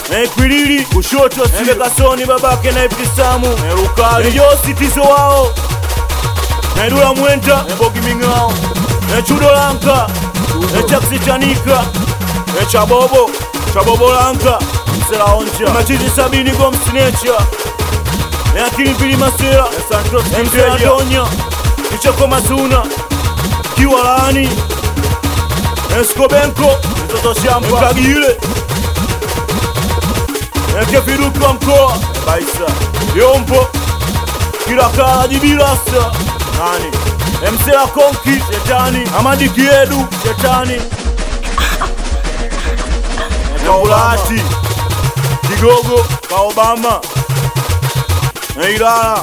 na Ikwilili kushoto, Embe Kasoni babake na Ibtisamu na Rukali Josi Tizo wao na Idula Mwenta na Bogi Ming'ao na Chudo Lanka na Chaksi Chanika na Chabobo Chabobo Lanka Msela Oncha na Machizi Sabini Gomsinecha na Akili Pili Masera na Santos Msela Donya Kichoko Masuna Kiwalani Eskobenko mtoto shamba Kagile Ekefiruki wa mkoa Baisa Yombo kila kala jibilasa nani Emsela Konki Shetani Amadi Kiedu Shetani Kaulati Kigogo ka Obama na Ilala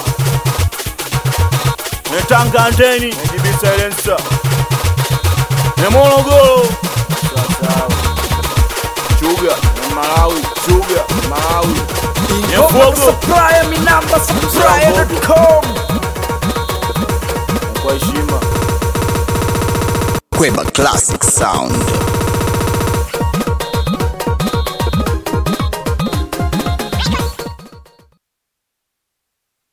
na Tanga Anteni na Jibi Silencer na Morogoro sawa Chuga na Malawi Chuga Malawi Nyafuogo Supplier, mi namba supplier.com. kwa heshima Kweba Classic Sound.